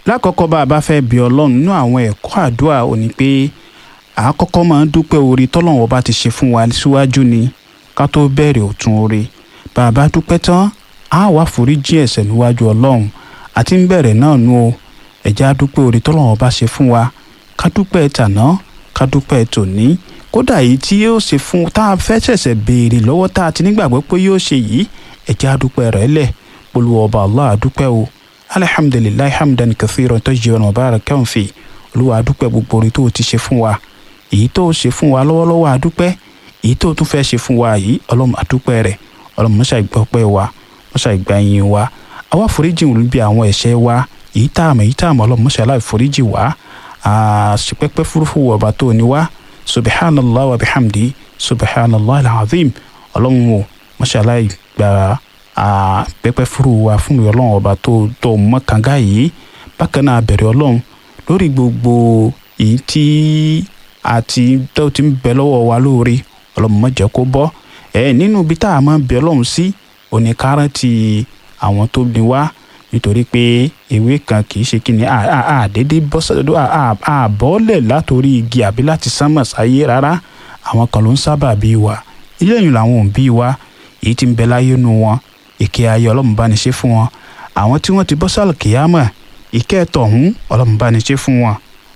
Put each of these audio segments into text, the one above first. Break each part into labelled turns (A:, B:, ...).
A: lákọ̀ọ́kọ́ bá a bá fẹ́ bí ọlọ́run nínú àwọn ẹ̀kọ́ àdúrà ò ní pé àkọ́kọ́ máa ń dúpẹ́ oore tọ́lọ́run ọba ti ṣe fún wa síwájú ni ká tó bẹ̀rẹ̀ ọ̀tún oore bá a bá dúpẹ́ tán á wá foríjì ẹ̀ṣẹ̀ níwájú ọlọ́run àti ń bẹ̀rẹ̀ náà nu o ẹ̀jẹ̀ á dúpẹ́ oore tọ́lọ́run ọba ṣe fún wa ká dúpẹ́ tàná ká dúpẹ́ tòní kódà yìí tí yóò ṣe fún tá a fẹ́ ṣẹ̀ṣẹ̀ béèrè lọ́wọ́ tá a ti nígbàgbọ́ pé yóò ṣe yìí ẹ̀jẹ̀ á dúpẹ́ rẹ̀ lẹ̀ polówó ọba Allah á dúpẹ́ o alihamdulilayi hamdan kathiran tayyiban mubarakan fi olúwa á dúpẹ́ gbogbo oore tó o ti ṣe fún wa èyí tó o ṣe fún wa lọ́wọ́lọ́wọ́ á dúpẹ́ èyí tó o tún fẹ́ ṣe fún wa yìí ọlọ́run á dúpẹ́ rẹ̀ ọlọ́run mọ́ṣá ìgbọ́pẹ́ wa mọ́ṣá ìgbà yín wa àwa foríjì ń bí àwọn ẹ̀ṣẹ̀ wa èyí tá a mọ̀ èyí tá a mọ̀ ọlọ́run mọ́ṣá láì foríjì wa àṣepẹ́pẹ́ fúrufú ọba tó ní wa subhanallah wa bihamdi subhanallah alazim ọlọ́run o mọ́ṣá láì gba pẹ́pẹ́ fúru wa fún mi ọlọ́run ọba tó tó mọ́ kànga yìí bákan náà bẹ̀rẹ̀ ọlọ́run lórí gbogbo èyí tí àti tó ti ń bẹ lọ́wọ́ wa lóore ọlọ́run má jẹ́ kó bọ́ ẹ nínú ibi tá a máa bẹ ọlọ́run sí oníkáràntì àwọn tó ní wá nítorí pé ewé kan kì í ṣe kí ni àdédé àbọ̀ọ́lẹ̀ látòrí igi àbí láti sánmọ̀ sáyé rárá àwọn kan ló ń sábà bí wa ilé ìyìn làwọn òbí wa èyí tí ń bẹ láyé nu wọn ìkẹ́ ayé ọlọ́run bá ní ṣe fún wọn àwọn tí wọ́n ti bọ́ sálì kìyàmọ̀ ìkẹ́ tọ̀hún ọlọ́run bá ní ṣe fún wọn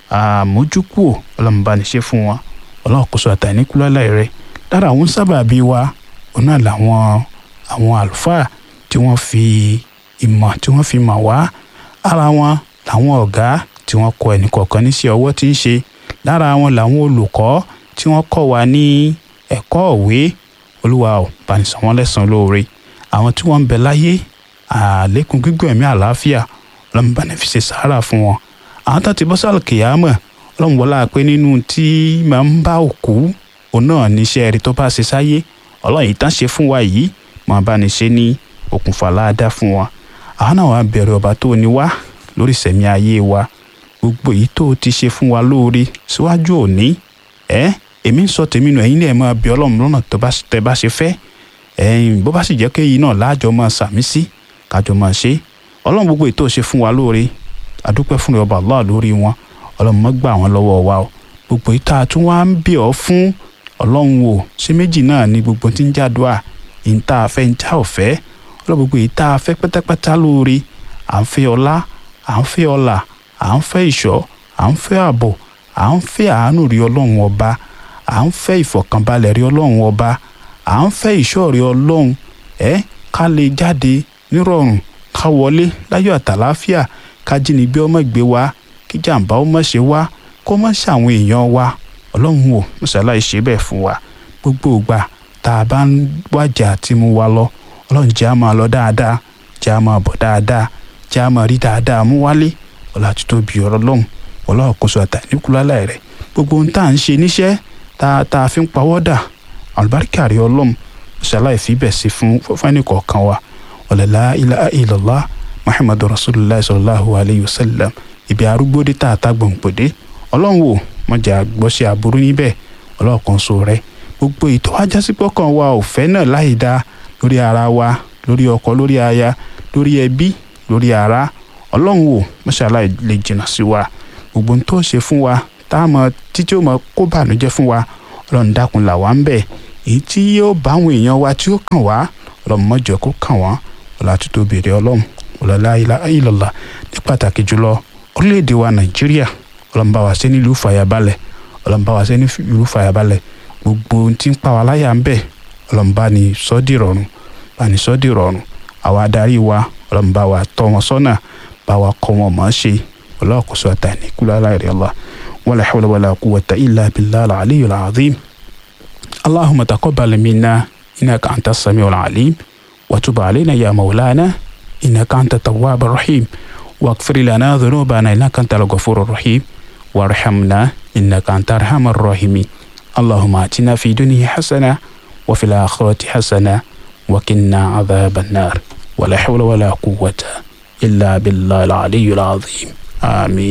A: àmójúkúò ọlọ́run bá ní ṣe fún wọn ọlọ́run kò sọ àtàníkúlọ́lá rẹ lára àwọn sábàbí wa òun náà làwọn àwọn àlùfáà tí wọ́n fi ìmọ̀ tí wọ́n fi mọ̀ wá ara wọn làwọn ọ̀gá tí wọ́n kọ́ ẹnì kọ̀ọ̀kan níṣẹ́ ọwọ́ tí ń ṣe lára wọn làwọn olùkọ́ tí wọ́n kọ́ wa ní ẹ̀kọ́ òwe olúwa ò bá ní san wọ́n lẹ́san lóore àwọn tí wọ́n ń bẹ láyé àlékún gígùn ẹ̀mí àlàáfíà ọlọ́run bá ní fi ṣe sàárà fún wọn àwọn tó ti bọ́ sálù kìyàmọ̀ ọlọ́run wọlá pé nínú tí máa ń bá òkú òun náà níṣẹ́ rí tó bá ṣe sáyé ọlọ́run yìí tán ṣe fún wa yìí máa bá ní ṣe ní okùnfà láàdá fún wa àwọn náà wàá bẹ̀rẹ̀ ọba tó ní wá lórí ìṣẹ̀mí ayé wa gbogbo èyí tó ti ṣe fún wa lóore síwájú òní ẹ èmi ń sọ tèmi nù ẹ̀yin náà máa bí ọlọ́run lọ́nà tó bá tẹ bá ṣe fẹ́ ẹ̀yin bó bá sì jẹ́ kéyìí náà láàjọ máa sàmí sí kájọ máa ṣe ọlọ́run gbogbo ètò ṣe fún wa lóore àdúpẹ́ fún ọba Allah lórí wọn ọlọ́run má gbà wọ́n lọ́wọ́ wa o gbogbo ìta tí wọ́n á ń bẹ̀ ọ́ fún ọlọ́run wò ṣé méjì náà ni gbogbo tí ń jádùá ìta àfẹ́ ń já ọ̀fẹ́ ọlọ́run gbogbo ìta àfẹ́ pátápátá lóore à ń fẹ́ ọlá à ń fẹ́ ọlà à ń fẹ́ ìṣọ́ à ń fẹ́ ààbò à ń fẹ́ àánú rí ọlọ́run ọba à ń fẹ́ ìfọ̀kànbalẹ̀ rí ọlọ́run ọba à ń fẹ́ ìṣọ́ rí ọlọ́run ẹ ká lè jáde nírọ̀rùn ká wọlé láyọ̀ àtàláfíà ká jínigbé ọmọ ìgbé wa kí jàǹbá ọmọ ṣe wá kó má ṣe àwọn èèyàn wa ọlọ́run wò mọ̀ṣáláì ṣe bẹ́ẹ̀ fún wa gbogbo ìgbà tá a bá ń wájà tí mo wá lọ ọlọ́run jẹ́ á máa lọ dáadáa jẹ́ á máa bọ̀ dáadáa jẹ́ á máa rí dáadáa mú wálé ọlá títóbi ọ̀rọ̀ lọ́hùn ọlọ́run kò sọ àtàníkúlálà rẹ̀ gbogbo ohun tá à ń ṣe níṣẹ́ tá tá a fi ń pawọ́ dà àlùbáríkà rí ọlọ́run mọ̀ṣáláì fi bẹ̀ sí fún fún kọ̀ọ̀kan wa ọ̀lẹ́lá ilaha illallah muhammadu rasulillah sallallahu alayhi wa sallam ibi arúgbó dé tá a ta gbòǹgbòdé ọlọ́run wò mọ̀jà gbọ́sẹ̀ aburú níbẹ̀ ọlọ́run kan so rẹ̀ gbogbo ètò ajásípọ̀ kan wa ò fẹ́ náà láì dá lórí ara wa lórí ọkọ lórí aya lórí ẹbí lórí ara ọlọ́run wò mọ́ṣálá lè jìnnà sí wa gbogbo tó ṣe fún wa tá a mọ títí ó mọ kó bànújẹ́ fún wa ọlọ́run dákun là wá ń bẹ̀ èyí tí yóò bá àwọn èèyàn wa tí ó kàn wá ọlọ́run mọ́jọ kó kàn wọ́n ọlá tó tóbi rẹ̀ ọlọ́run ọlọ́lá ilọ̀lá ní pàtàkì jùlọ orílẹ̀-èdè wa nàìjíríà ọlọ́mùbá wa ṣe nílùú fàyàbalẹ̀ ọlọ́mùbá wa ṣe nílùú fàyàbalẹ̀ gbogbo ohun tí ń pa wá láyà ń bẹ̀ ọlọ́mùbá ni sọ́dí rọrùn bá ní sọ́dí rọrùn àwa adarí wa ọlọ́mùbá wa tọ́ wọn sọ́nà bá wa kọ́ wọn mọ̀ ọ́ ṣe ọlọ́ọ̀kọ́sọ àtàní kúlálà rẹ̀ ọlá wala hawla wala quwwata illa billahi al-aliyyil azim allahumma taqabbal minna innaka antas samiul alim wa tub alayna ya maulana إنك أنت التواب الرحيم واغفر لنا ذنوبنا إنك أنت الغفور الرحيم وارحمنا إنك أنت أرحم الراحمين اللهم آتنا في الدنيا حسنة وفي الآخرة حسنة وقنا عذاب النار ولا حول ولا قوة إلا بالله العلي العظيم آمين